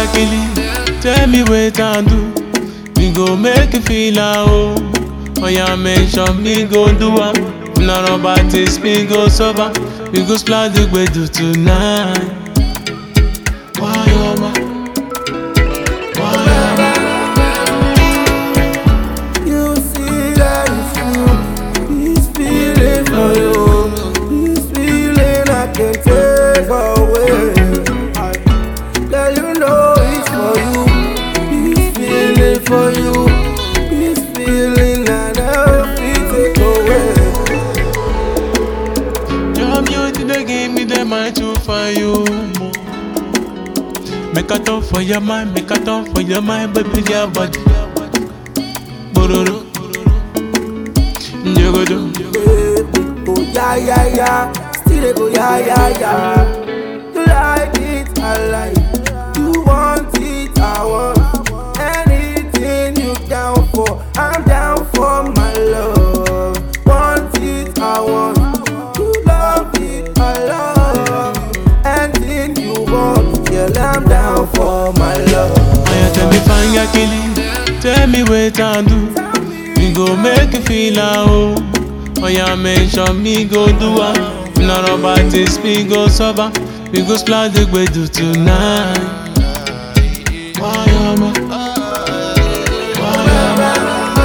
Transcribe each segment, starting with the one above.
yakili, tell me wait and do. We go make you feel at home. Oh yeah, mention me go do am. If na rubber taste me go sober. We go splash the gbedu tonight. Wayoma, wayoma. You see that it's you. This feeling for you. This feeling I can't take away. I girl, you know it's for you. This feeling for you. This feeling I never feel take away. Your beauty they give me the mind to find you more. Make a turn for your mind, make a turn for your mind, baby, your body. Bororo, njogodo, Baby, go yeah yeah yeah. Still they go yeah yeah yeah. You like it, I like. it. You want it, I want. Anything you down for, I'm down for my love. Want it, I want. You love it, I love. Anything you want, girl, I'm down for my love. Oh yeah, tell me fine yakili, tell me wait and do. We go make you feel at home. Oh yeah, mention me go do am. If na rubber taste me go sober. We go splash the gbedu tonight. Wayoma, wayoma.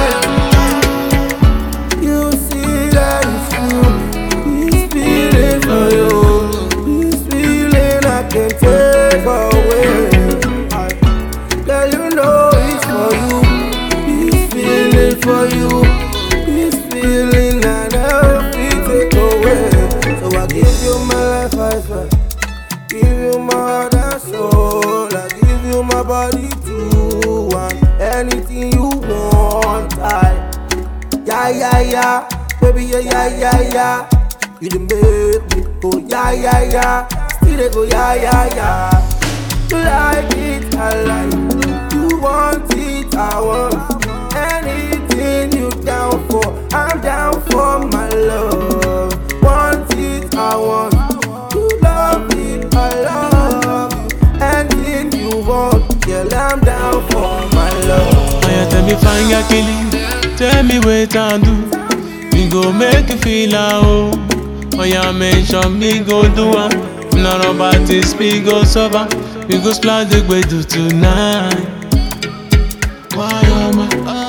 You see that it's you. This feeling for you. This feeling I can't take away. I, girl, you know it's for you. This feeling for you. This feeling I never feel take away. So I give you my life, I swear. Give you my heart and soul. I give you my body too. And anything you want, I. Yeah, yeah, yeah, baby, yeah, yeah, yeah, yeah. You done make me go, yeah, yeah, yeah. Still they go, yeah, yeah, yeah. You like it, I like it. You want it, I want. Anything you down for, I'm down for my love. Want it, I want. You love it, I love. Anything you want, girl, I'm down for my love. Oh yeah, tell me fine yakili, tell me wait and do. We go make you feel at home. Oh yeah, mention me go do am. If na rubber taste me go sober. We go splash the gbedu tonight. Wayoma,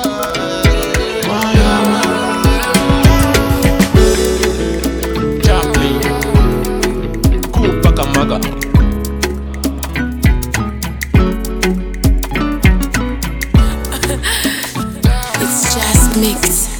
wayoma. Chaplin, Kupakamaga. It's just mix.